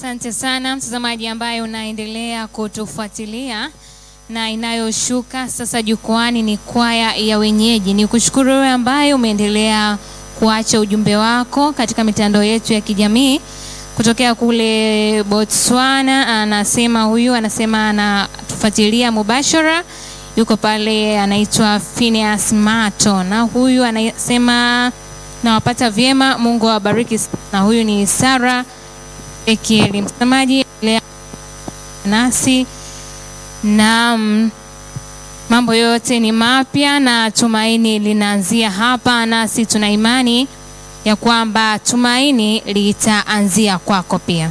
Asante sana mtazamaji ambaye unaendelea kutufuatilia na inayoshuka sasa jukwani ni kwaya ya wenyeji. Ni kushukuru wewe ambaye umeendelea kuacha ujumbe wako katika mitandao yetu ya kijamii kutokea kule Botswana. Anasema huyu anasema anatufuatilia mubashara, yuko pale, anaitwa Phineas Mato, na huyu anasema nawapata vyema, Mungu awabariki. Na huyu ni Sara Ekieli. Mtazamaji endelea nasi na mambo yote ni mapya na tumaini linaanzia hapa, nasi tuna imani ya kwamba tumaini litaanzia kwako pia.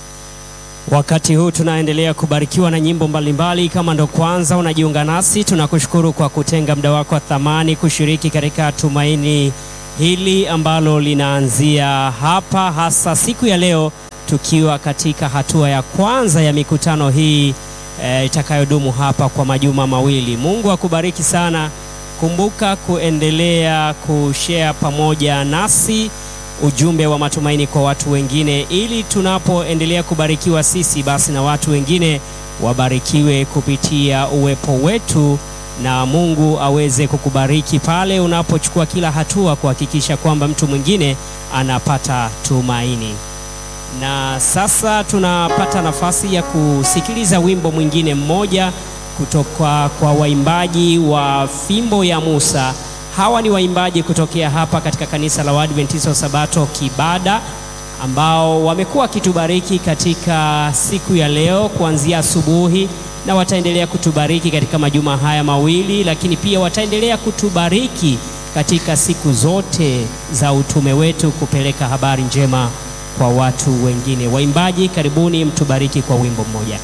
Wakati huu tunaendelea kubarikiwa na nyimbo mbalimbali. Kama ndo kwanza unajiunga nasi, tunakushukuru kwa kutenga muda wako wa thamani kushiriki katika tumaini hili ambalo linaanzia hapa, hasa siku ya leo tukiwa katika hatua ya kwanza ya mikutano hii e, itakayodumu hapa kwa majuma mawili. Mungu akubariki sana. Kumbuka kuendelea kushare pamoja nasi ujumbe wa matumaini kwa watu wengine, ili tunapoendelea kubarikiwa sisi, basi na watu wengine wabarikiwe kupitia uwepo wetu, na Mungu aweze kukubariki pale unapochukua kila hatua kuhakikisha kwamba mtu mwingine anapata tumaini. Na sasa tunapata nafasi ya kusikiliza wimbo mwingine mmoja kutoka kwa waimbaji wa Fimbo ya Musa. Hawa ni waimbaji kutokea hapa katika kanisa la Waadventista wa Sabato Kibada, ambao wamekuwa wakitubariki katika siku ya leo kuanzia asubuhi, na wataendelea kutubariki katika majuma haya mawili, lakini pia wataendelea kutubariki katika siku zote za utume wetu kupeleka habari njema kwa watu wengine. Waimbaji, karibuni mtubariki kwa wimbo mmoja.